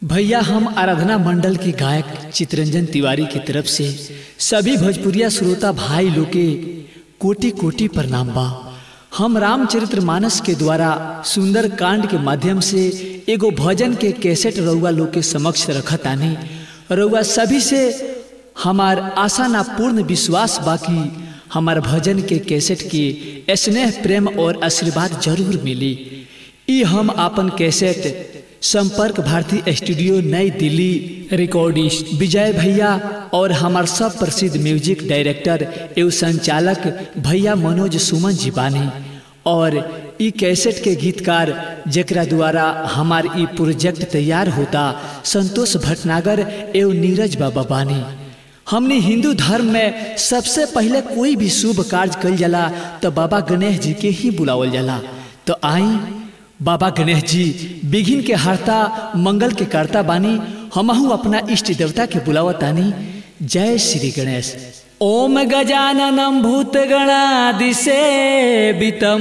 भैया हम आराधना मंडल के गायक चितरंजन तिवारी की तरफ से सभी भोजपुरिया श्रोता भाई लोग के कोटि कोटि प्रणाम बा हम रामचरित्र मानस के द्वारा सुंदर कांड के माध्यम से एगो भजन के कैसेट रउआ लोग के समक्ष रखतानी रउआ सभी से हमार आशा ना पूर्ण विश्वास बाकी हमार भजन के कैसेट के स्नेह प्रेम और आशीर्वाद जरूर मिली ई हम अपन कैसेट संपर्क भारती स्टूडियो नई दिल्ली रिकॉर्डिस्ट विजय भैया और हमार सब प्रसिद्ध म्यूजिक डायरेक्टर एवं संचालक भैया मनोज सुमन जी बानी और ई कैसेट के गीतकार जकरा द्वारा हमार ई प्रोजेक्ट तैयार होता संतोष भटनागर एवं नीरज बाबा बानी हमने हिंदू धर्म में सबसे पहले कोई भी शुभ कार्य कल जाला तो बाबा गणेश जी के ही बुलावल जाला तो आई बाबा गणेश जी बिघिन के हरता मंगल के करता बानी हमहू अपना इष्ट देवता के बुलावतानी जय श्री गणेश ओम गजाननम भूत गणादिसे वितम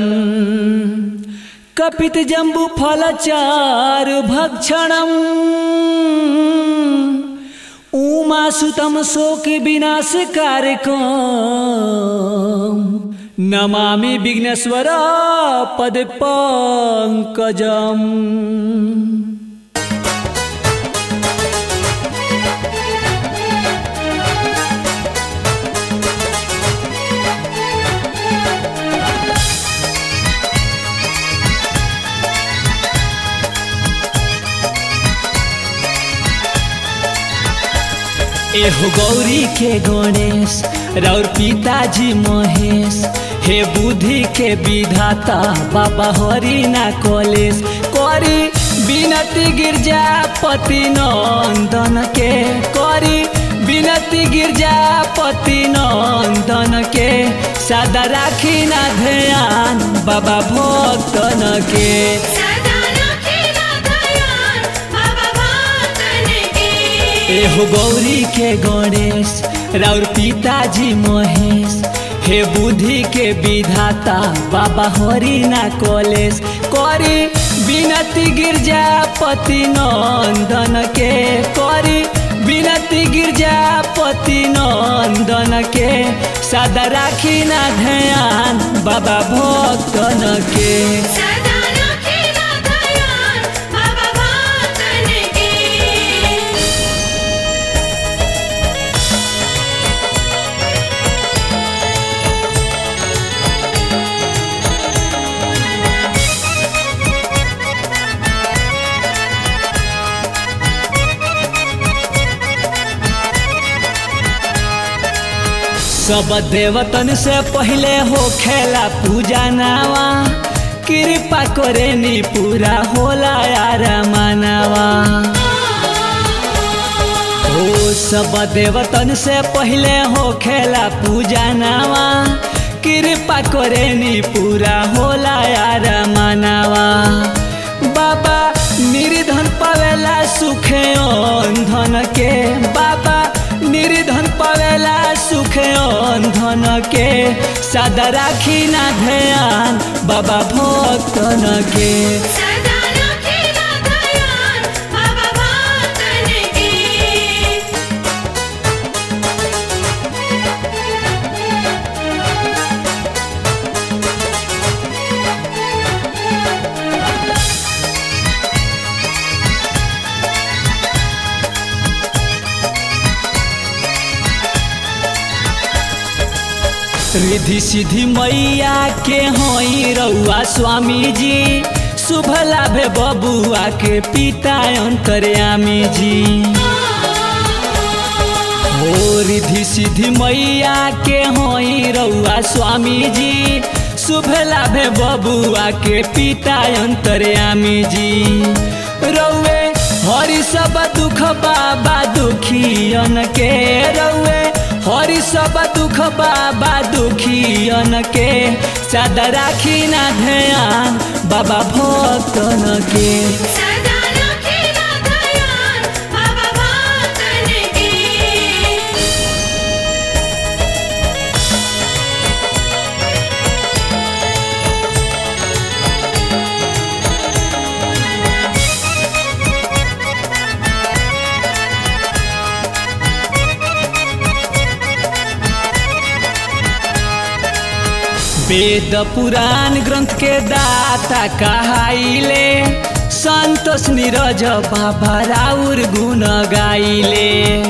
कपित जम्बु फलचार भक्षणम उमा सुतम शोक विनाश कार्यक्रम नमामि विघ्नेश्वर पद पंकजम एहो गौरी के गणेश राउर पिताजी महेश हे बुद्धि के विधाता बाबा हरि ना कॉलेज करी बिनती गिरजापति नंदन के करी बिनती गिरजापति नंदन के सदा राखी ना ध्यान बाबा भक्तन के सदा राखिला दयाल बाबा भक्तन के एहो गौरी के गणेश राउर पिताजी महेश हे बुद्धि के विधाता बाबा हरि ना कॉलेज करी बिनती गिरजापति नंदन के करी बिनती गिरजापति नंदन के सदा राखी ना ध्यान बाबा भक्तन के सदा राखिला दयाल बाबा भक्तन के सब देवतन से पहले हो खेला पूजा नावा कृपा करे नी पूरा होला यार मानवा ओ सब देवतन से पहले हो खेला पूजा नावा कृपा करे नी पूरा होला यार मानवा बाबा निर्धन पावेला सुखे धन के बाबा निर्धन पावेला सुख धन के सदा राखी ना ध्यान बाबा भक्तन के सदा राखिला दयाल बाबा भक्तन के रिधि सिद्धि मैया के हई रउआ स्वामी जी शुभ लाभ बबुआ के पिता अंतर्यामी जी हो रिधि सिद्धि मैया के हई रउआ स्वामी जी शुभ लाभ बबुआ के पिता अंतर्यामी जी रउए हरि सब दुख बाबा दुखियन के रउए हरि सब दुख बाबा दुखियन के सदा राखी ना ध्यान बाबा भक्तन के सदा राखिला दयाल बाबा भक्तन के ओ वेद पुराण ग्रंथ के दाता कहाइले संतोष नीरज बाबा राउर गुण गाइले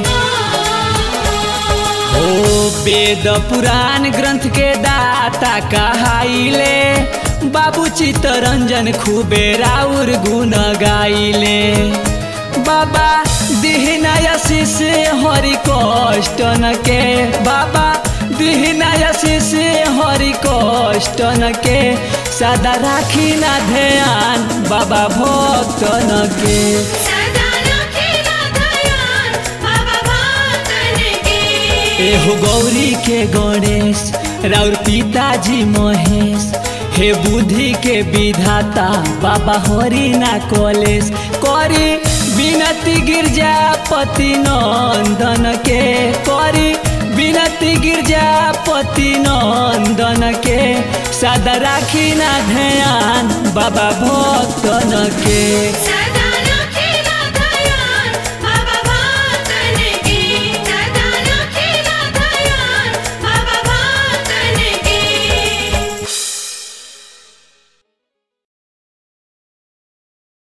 ओ वेद पुराण ग्रंथ के दाता कहाइले बाबू चित्तरंजन खूबे राउर गुण गाइले बाबा दिहनाया शिष्य हरि कष्ट न के बाबा दिहनाया शिष्य हरि कष्ट न के सदा राखी ना ध्यान बाबा भक्त न के सदा रखेला ध्यान बाबा भक्तन के एहो गौरी के गणेश राउर पिताजी महेश हे बुद्धि के विधाता बाबा हरि ना कॉलेज करी विनती गिरजापति नंदन के करी विनती गिरजापति नंदन के सदा राखी ना ध्यान बाबा भक्तन के सदा